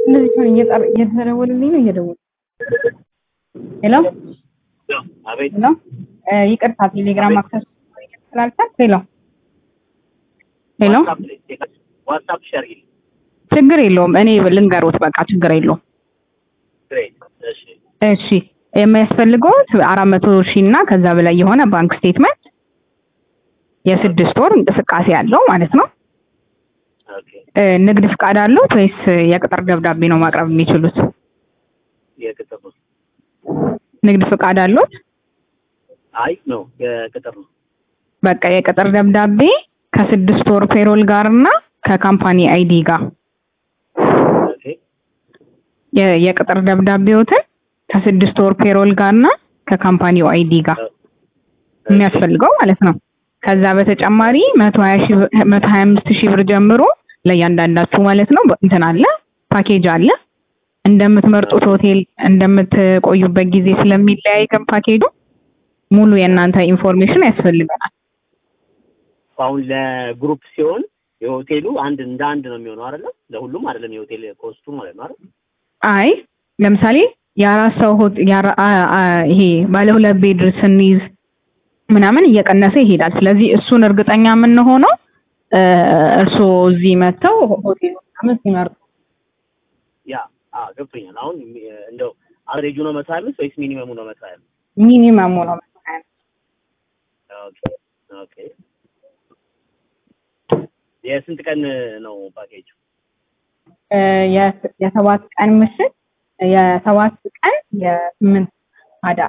እንደዚህ ከሆነ እየጠር እየተደወለልኝ ነው እየደወለ ሄሎ አቤት ሄሎ እ ይቅርታ ቴሌግራም አክሰስ ስላልቻልክ ሄሎ ሄሎ ዋትሳፕ ላይ ዋትሳፕ ሼር ይል ችግር የለውም እኔ ልንገሮት በቃ ችግር የለውም ግሬት እሺ እሺ የሚያስፈልገውት አራት መቶ ሺህ እና ከዛ በላይ የሆነ ባንክ ስቴትመንት የስድስት ወር እንቅስቃሴ ያለው ማለት ነው ኦኬ እ ንግድ ፍቃድ አለዎት ወይስ የቅጥር ደብዳቤ ነው ማቅረብ የሚችሉት የቅጥር ነው ንግድ ፍቃድ አለዎት አይ ነው የቅጥር ነው በቃ የቅጥር ደብዳቤ ከስድስት ወር ፔሮል ጋር እና ከካምፓኒ አይዲ ጋር ኦኬ የ- የቅጥር ደብዳቤዎትን ከስድስት ወር ፔሮል ጋር እና ከካምፓኒው አይዲ ጋር የሚያስፈልገው ማለት ነው። ከዛ በተጨማሪ መቶ ሀያ ሺህ ብር- መቶ ሀያ አምስት ሺህ ብር ጀምሮ ለእያንዳንዳችሁ ማለት ነው በ- እንትን አለ ፓኬጅ አለ። እንደምትመርጡት ሆቴል እንደምትቆዩበት ጊዜ ስለሚለያይ ግን ፓኬጁ ሙሉ የእናንተ ኢንፎርሜሽን ያስፈልገናል። አሁን ለግሩፕ ሲሆን የሆቴሉ አንድ እንደ አንድ ነው የሚሆነው አይደለም ለሁሉም አይደለም የሆቴል ኮስቱ ማለት ነው አይደል አይ ለምሳሌ የአራት ሰው ሆት- የአራ- አ- አ- ይሄ ባለ ሁለት ቤድ ስንይዝ ምናምን እየቀነሰ ይሄዳል። ስለዚህ እሱን እርግጠኛ የምንሆነው እ፣ እርስዎ እዚህ መጥተው ሆቴሉ ምናምን ሲመርጡ ያ አ ገብቶኛል አሁን ሚ- እንደው አቨሬጁ ነው መቶ ሀያ አምስት ወይስ ሚኒመሙ ነው መቶ ሀያ አምስት ሚኒመሙ ነው መሰለኝ። ኦኬ ኦኬ የስንት ቀን ነው ፓኬጁ እ፣ የስ- የሰባት ቀን ምሽት የሰባት ቀን የስምንት አዳር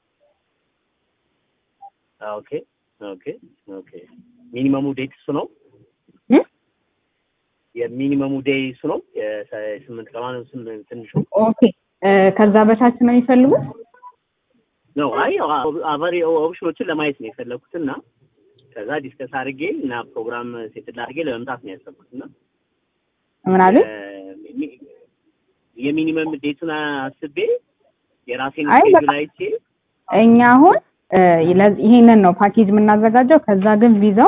ኦኬ ኦኬ ኦኬ ሚኒመሙ ዴት እሱ ነው እ? የሚኒመሙ ዴይ እሱ ነው የሰ- የስምንት ቀን ስምንት ትንሹ ኦኬ እ፣ ከዛ በታች ነው የሚፈልጉት? ነው አይ አቫሪ ኦፕሽኖችን ለማየት ነው የፈለኩት እና ከዛ ዲስከስ አድርጌ እና ፕሮግራም ሴትል አድርጌ ለመምጣት ነው ያሰብኩት እና ምን አሉ? የ- ሚ- የሚኒመም ዴቱን አስቤ የራሴን አይ ስኬጁል በቃ አይቼ እኛ አሁን እ፣ ለዚ- ይሄንን ነው ፓኬጅ የምናዘጋጀው። ከዛ ግን ቪዛው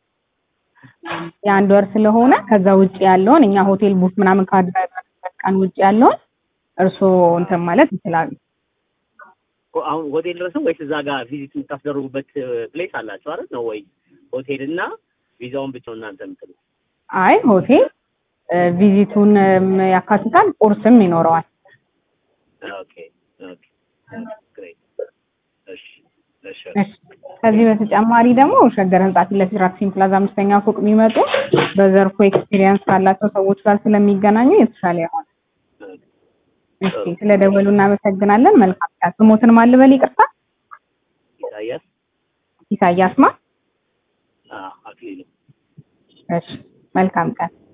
የአንድ ወር ስለሆነ ከዛ ውጭ ያለውን እኛ ሆቴል ቡክ ምናምን ካደረግንበት ቀን ውጭ ያለውን እርስዎ እንትን ማለት ይችላሉ። ሆ- አሁን ሆቴል ድረስ ነው ወይስ እዛ ጋር ቪዚት የምታስደርጉበት ፕሌስ አላቸው አይደል ነው ወይ ሆቴል እና ቪዛውን ብቻ ነው እናንተ የምትሉት አይ ሆቴል እ፣ ቪዚቱንም ያካትታል፣ ቁርስም ይኖረዋል። ኦኬ ኦኬ ግሬት እሺ እሺ እሺ። ከዚህ በተጨማሪ ደግሞ ሸገር ህንጻ ፊት ለፊት ራክሲን ፕላዛ አምስተኛ ፎቅ የሚመጡ በዘርፉ ኤክስፒሪየንስ ካላቸው ሰዎች ጋር ስለሚገናኙ የተሻለ ይሆናል። እሺ፣ ስለደወሉ እናመሰግናለን። መልካም ቀን። ስሞትን ማን ልበል? ይቅርታ። ኢሳያስ ኢሳያስ ማ? አ አክሊሉ እሺ፣ መልካም ቀን።